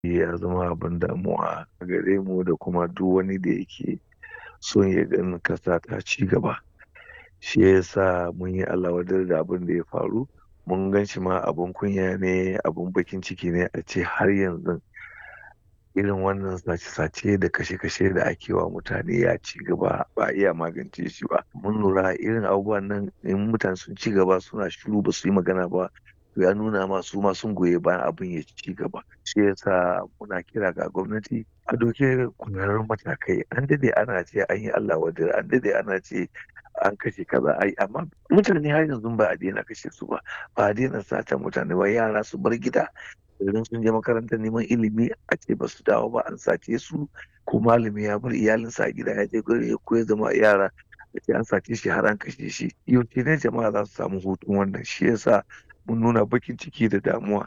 ya zama abin damuwa a gare mu da kuma duk wani da yake son ya ganin kasa ta ci gaba shi yasa mun yi Allah wadar da abin da ya faru mun gan shi ma abin kunya ne abin bakin ciki ne a ce har yanzu irin wannan sace-sace da kashe-kashe da ake wa mutane ya ci gaba ba iya magance shi ba mun lura irin abubuwan nan in mutane sun ci gaba suna shiru ba su yi magana ba ya nuna ma su ma sun goyi bayan abin ya ci gaba shi yasa muna kira ga gwamnati a doke kwararrun matakai an dade ana ce an yi Allah wadda an dade ana ce an kashe kaza ai amma mutane har yanzu ba a daina kashe su ba ba a daina sata mutane ba yara su bar gida idan sun je makarantar neman ilimi a ce ba su dawo ba an sace su ko malami ya bar iyalinsa a gida ya je gari ya koya zama yara da ce an sace shi har an kashe shi yau ne jama'a za su samu hutun wannan shi yasa mun nuna bakin ciki da damuwa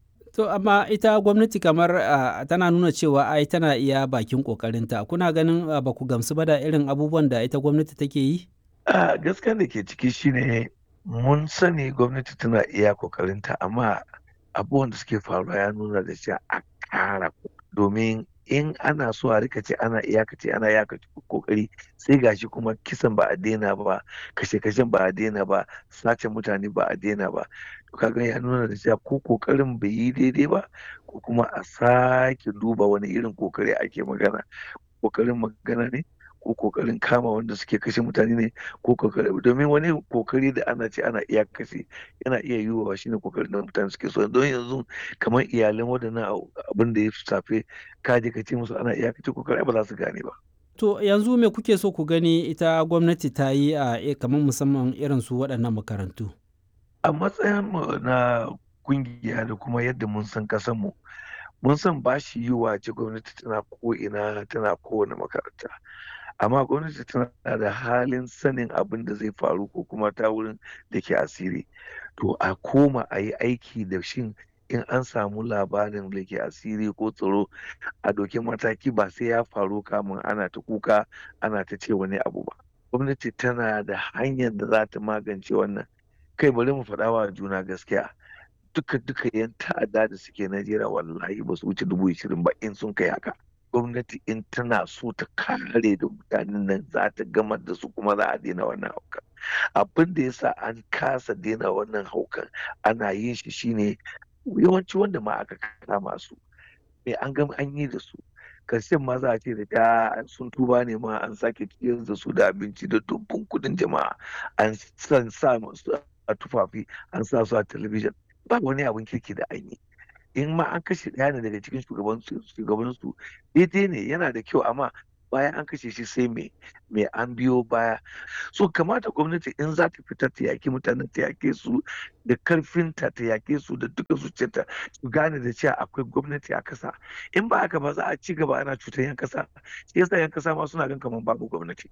To amma ita gwamnati kamar uh, tana nuna cewa ai tana iya bakin kokarinta kuna ganin uh, ba ku gamsu ba da irin abubuwan da ita gwamnati take yi? Uh, gaskiya da ke ciki shine mun sani gwamnati tana iya kokarinta amma abubuwan da suke faruwa ya nuna da cewa a kara domin in ana so a rika ce ana iyakace ana iyakace kokari sai gashi kuma kisan ba a daina ba kashe-kashen ba a daina ba sace mutane ba a daina ba kaga ya nuna da cewa ko kokarin bai yi daidai ba ko kuma a sake duba wani irin kokari ake magana kokarin magana ne ko kokarin kama wanda suke kashe mutane ne ko kokari domin wani kokari da ana ce ana iya kashe yana iya yiwuwa shine kokarin da mutane suke so don yanzu kamar iyalan waɗannan abin da ya safe kaje ka ce musu ana iya kashe kokari ba za su gane ba To yanzu me kuke so ku gani ita gwamnati ta yi a kamar musamman irin su waɗannan makarantu? A matsayin mu na kungiya da kuma yadda mun san kasan mu mun san ba shi yiwuwa ce gwamnati tana ko ina tana kowane makaranta. amma gwamnati tana da halin sanin abin da zai faru ko kuma ta wurin da ke asiri to a koma a yi aiki da shin in an samu labarin da ke asiri ko tsaro a dokin mataki ba sai ya faru kamun ana ta kuka ana ta ce wani abu ba gwamnati tana da hanyar da za ta magance wannan kai bari mu faɗa wa juna gaskiya duka duka yan ta'adda da suke najeriya wallahi ba su wuce dubu ishirin ba in sun kai haka gwamnati in tana so ta kare da mutanen nan za ta gamar da su kuma za a daina wannan haukan abin da yasa an kasa daina wannan haukan ana yin shi shine yawanci wanda ma aka kama su me an gama an yi da su karshen ma za a ce da ta sun tuba ne ma an sake ciyar da su da abinci da dubban kudin jama'a an san sa masu a tufafi an sa su a talabijin ba wani abin kirki da an yi in ma an kashe ɗaya ne daga cikin shugabansu daidai ne yana da kyau amma bayan an kashe shi sai me me an biyo baya so kamata gwamnati in za ta fita ta yaki mutanen ta yake su da karfinta ta yake su da duka zuciyarta su gane da cewa akwai gwamnati a kasa in ba haka ba za a ci gaba ana cutar yan kasa shi yasa yan kasa ma suna gan kamar babu gwamnati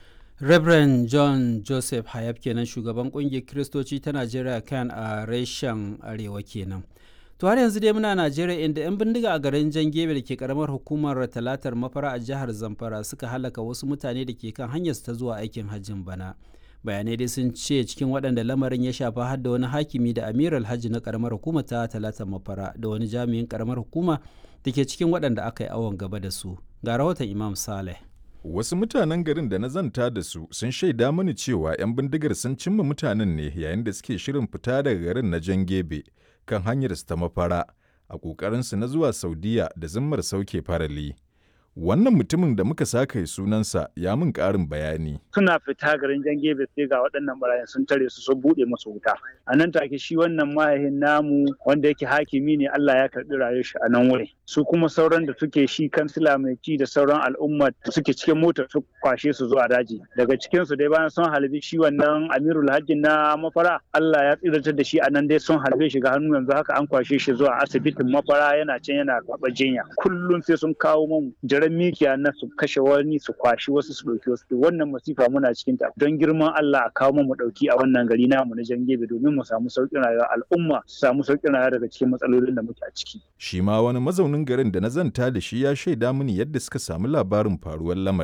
Reverend John Joseph Hayab kenan shugaban kungiyar Kiristoci ta Najeriya kan a reshen Arewa kenan. To har yanzu dai muna Najeriya inda 'yan bindiga a garin Jangebe da ke karamar hukumar talatar mafara a jihar Zamfara suka halaka wasu mutane da ke kan hanyar ta zuwa aikin hajjin bana. Bayanai dai sun ce cikin waɗanda lamarin ya shafa har da wani hakimi da amir alhaji na karamar hukuma ta talatar mafara da wani jami'in karamar hukuma da ke cikin waɗanda aka yi awon gaba da su. Ga rahoton Imam Saleh. Wasu mutanen garin da na zanta da su sun shaida mani cewa 'yan bindigar sun cimma mutanen ne yayin da suke shirin fita daga garin na Jangebe. kan hanyarsu ta mafara a ƙoƙarinsu na zuwa Saudiya da zimmar sauke farali. Wannan mutumin da muka saka sunansa ya min ƙarin bayani. Suna fita garin jan gebe sai ga waɗannan barayin sun tare su sun buɗe musu wuta. A nan take shi wannan mahaifin namu wanda yake hakimi ne Allah ya karɓi rayuwar shi a nan wurin. Su kuma sauran da suke shi kansila mai ci da sauran al'umma da suke cikin motar su kwashe su zuwa daji. Daga cikin su dai bayan sun halbi shi wannan Amirul Hajji na mafara Allah ya tsiratar da shi a nan dai sun halbe shi ga hannu yanzu haka an kwashe shi zuwa asibitin mafara yana can yana karɓar jinya. Kullum sai sun kawo mun taron mikiya na su kashe wani su kwashi wasu su ɗauki wasu wannan masifa muna cikin ta don girman Allah a kawo mu ɗauki a wannan gari namu na Jangebe domin mu samu sauƙin rayuwa al'umma su samu sauƙin rayuwa daga cikin matsalolin da muke a ciki. Shi ma wani mazaunin garin da na zanta da shi ya shaida mini yadda suka samu labarin faruwar lamarin.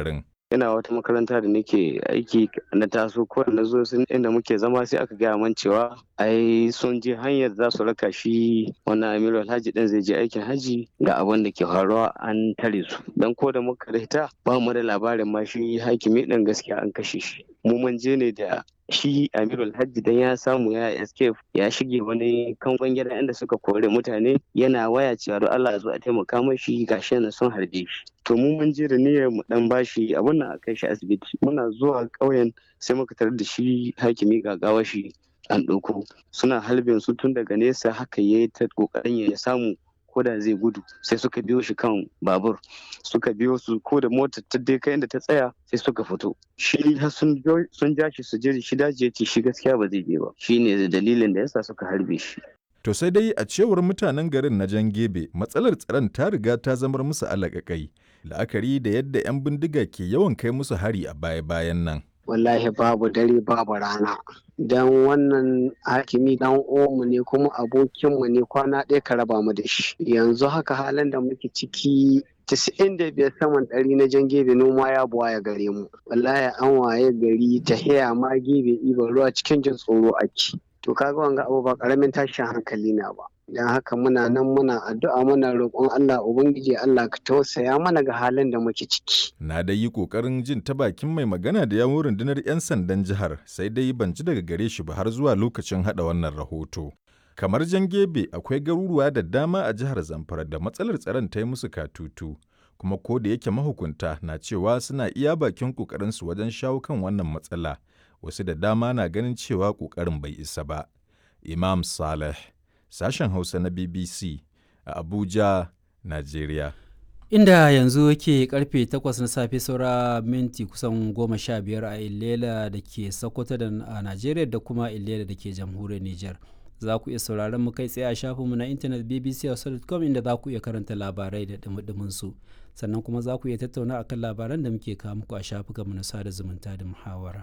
ina wata makaranta da nake aiki na taso ko na zo sun inda muke zama sai aka gaya man cewa ai sun je hanyar za su raka shi wannan amiru alhaji din zai je aikin haji ga abin da ke faruwa an tare su dan ko da muka rita ba mu da labarin ma shi hakimi din gaskiya an kashe shi mu mun je ne da shi amirul hajji dan ya samu ya escape ya shige wani kangon gida inda suka kore mutane yana waya cewa don Allah zo a taimaka mashi gashi yana son harbe shi to mu mun je da niyyar mu dan bashi abun nan a kai shi asibiti muna zuwa ƙauyen sai muka tarar da shi hakimi gagawa shi an ɗauko suna halbin su tun daga nesa haka yayi ta kokarin ya samu ko da zai gudu sai suka biyo shi kan babur suka biyo su ko da motar ta dai kai inda ta tsaya sai suka fito shi sun ja shi su je shi daji ya ce shi gaskiya ba zai je ba shi ne dalilin da yasa suka harbe shi To sai dai a cewar mutanen garin na Jan Gebe matsalar tsaron ta riga ta zamar musu alaƙaƙai la'akari da yadda 'yan bindiga ke yawan kai musu hari a baya-bayan nan. wallahi babu dare babu rana don wannan hakimi dan mu ne kuma abokinmu ne kwana ɗaya ka raba mu da shi yanzu haka halin da muke ciki casa'in da biyar saman ɗari na jan gebe noma ya buwa ya gare mu wallahi an waye gari ta haya ma gebe iban ruwa cikin jin tsoro ake to kaga wanga abu ba karamin tashin hankali na ba don haka muna nan muna addu'a muna roƙon Allah ubangiji Allah ka tausaya mana ga halin da muke ciki Na dai yi ƙoƙarin jin ta bakin mai magana da yawun rundunar 'yan sandan jihar sai dai ban ji daga gare shi ba har zuwa lokacin haɗa wannan rahoto. Kamar jan gebe akwai garuruwa da dama a jihar Zamfara da matsalar tsaron ta yi musu katutu. Kuma ko da yake mahukunta na cewa suna iya bakin ƙoƙarinsu wajen shawo kan wannan matsala, wasu da dama na ganin cewa ƙoƙarin bai isa ba. Imam Saleh, sashen Hausa na BBC a Abuja, Najeriya. Inda yanzu ke karfe 8 na safe saura minti kusan 15 a Ilela da ke Sokoto da a Najeriya da kuma Ilela da ke jamhuriyar Nijar. Za ku iya sauraron mu kai tsaye a shafinmu na intanet bbc.com inda za ku iya karanta labarai da dumudumin su. Sannan kuma za ku iya tattauna akan labaran da muke kawo muku a shafukanmu na sada zumunta da muhawara.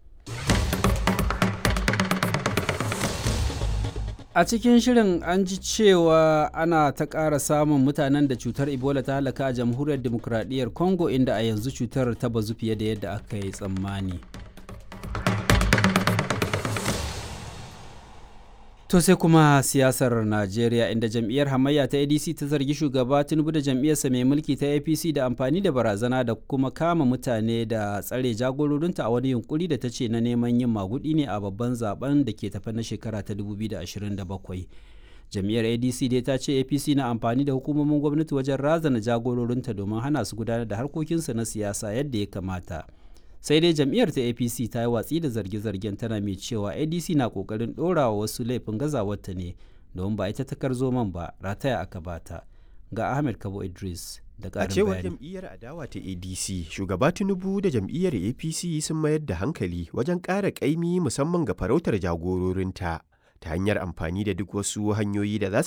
a cikin shirin an ji cewa ana ta ƙara samun mutanen da cutar ebola ta halaka a jamhuriyar demokuraɗiyyar congo inda a yanzu cutar ta bazu fiye da yadda aka yi tsammani to sai kuma siyasar najeriya inda jam'iyyar hamayya ta adc ta zargi shugaba tinubu da jam'iyyarsa mai mulki ta apc da amfani da barazana da kuma kama mutane da tsare jagororinta a wani yunkuri da ta ce na neman yin magudi ne a babban zaben da ke tafe na shekara ta 2027 jam'iyyar adc dai ta ce apc na amfani da hukumomin gwamnati wajen razana jagororinta domin hana su gudanar da harkokinsu na siyasa yadda ya kamata sai dai jam'iyyar ta apc ta yi watsi da zarge-zargen tana mai cewa adc na kokarin ɗora wa wasu laifin gazawarta ne domin ba ita takar zoman ba rataya aka bata ga ahmed kabo idris da a cewar jam'iyyar adawa ta adc shugaba tinubu da jam'iyyar apc sun mayar da hankali wajen ƙara ƙaimi musamman ga farautar jagororinta ta hanyar amfani da duk wasu hanyoyi da za